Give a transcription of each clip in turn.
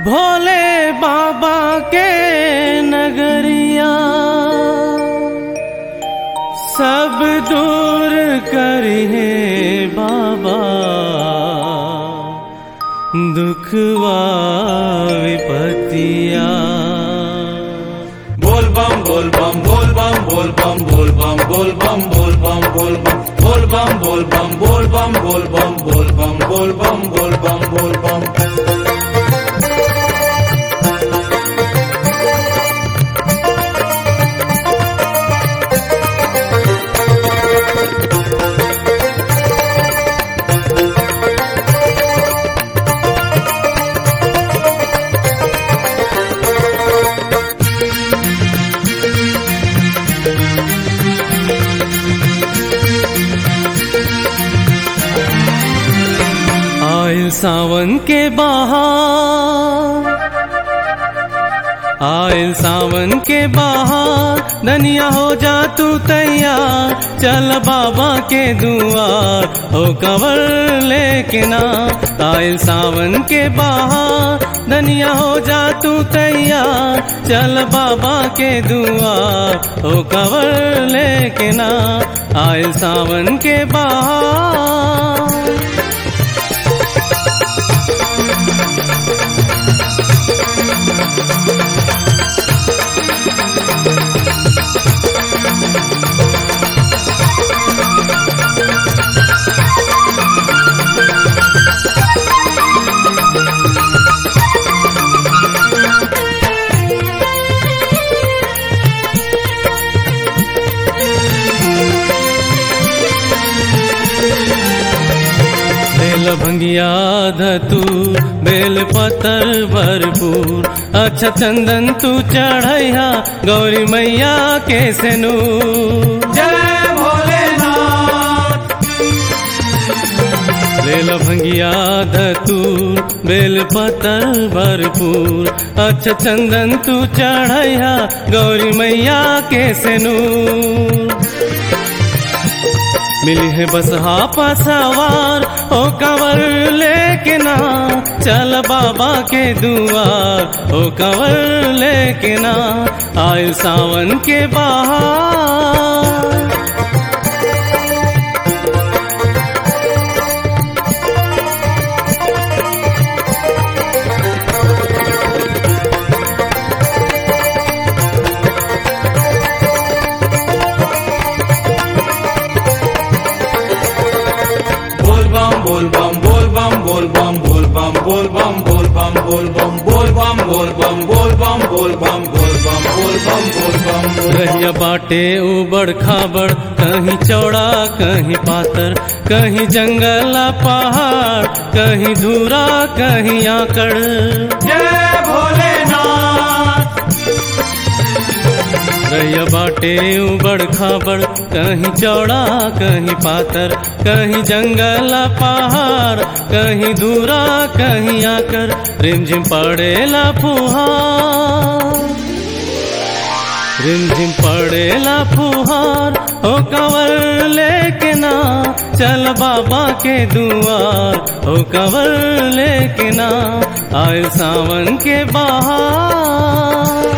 भोले बाबा के नगरिया सब दूर करिए बाबा दुखवा विपतिया बोल बम बोल बम बोल बम बोल बम बोल बम बोल बम बोल बम बोल बम बोल बम बोल बम बोल बम बोल बम बोल बम बोल बम बोल बम बोल बम आयल सावन के बहार आयल सावन के बहार धनिया हो जा तू तैयार चल बाबा के दुआर हो कवर लेके ना आयल सावन के बहार धनिया हो जा तू तैयार चल बाबा के दुआर हो कवर लेके ना आयल सावन के बहार बेल भंगिया धतू बेल पतर भरपूर अच्छा चंदन तू चढ़ैया गौरी मैया के सेनू जय भोलेनाथ बेल भंगिया धतू बेल पतर भरपूर अच्छा चंदन तू चढ़ैया गौरी मैया के सेनू मिली है बस हापा सवार ओ कंवर लेके ना चल बाबा के दुआर ओ कंवर लेके ना आयु सावन के बाहर बोल बम बोल बम बोल बम बोल बम बोल बम बोल बम बोल बम बोल बम बोल बम बोल बम बोल बम बोल बम बोल बम बोल बम बोल बम बोल रहिया बाटे उबड़ खाबड़ कहीं चौड़ा कहीं पातर कहीं जंगल पहाड़ कहीं धूरा कहीं आकड़ जय भोलेनाथ रैया बाटे उबड़ खाबड़ कहीं चौड़ा कहीं पातर कहीं जंगल पहाड़ कहीं दूरा कहीं आकर रिमझिम पड़ेला फुहार रिमझिम पड़ेला फुहार हो कंवर लेके ना चल बाबा के दुआर हो कंवर लेके ना आय सावन के बाहर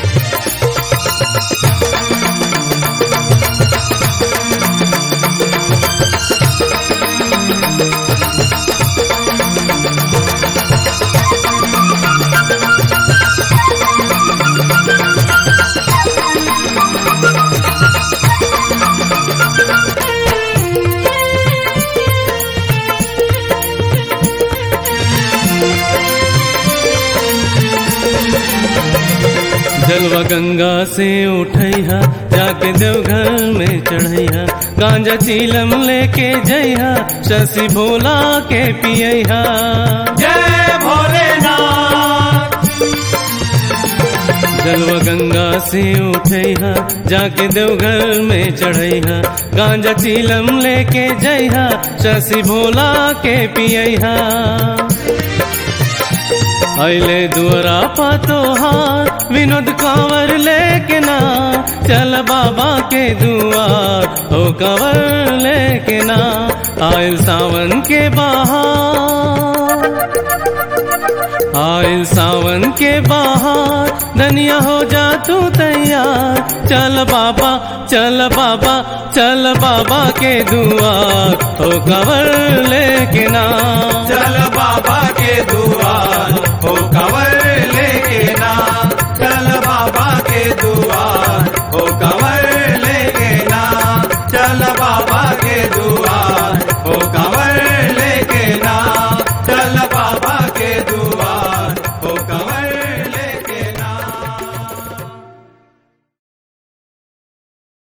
जलवा गंगा से उठैया जाके देवघर में चढ़ैया गांजा चीलम लेके जइहा शशि भोला के पियैहा जय भोलेनाथ जलवा गंगा से उठैहा जाके देवघर में चढ़ैहा गांजा चीलम लेके जइहा शशि भोला के पियैहा अले दुआरा पतोहार विनोद कांवर लेके ना चल बाबा के दुआर हो कंवर लेके ना आयल सावन के बाहर आयल सावन के बाहर धनिया हो जा तू तैयार चल बाबा चल बाबा चल बाबा के दुआर हो कवर लेके ना चल बाबा के दुआ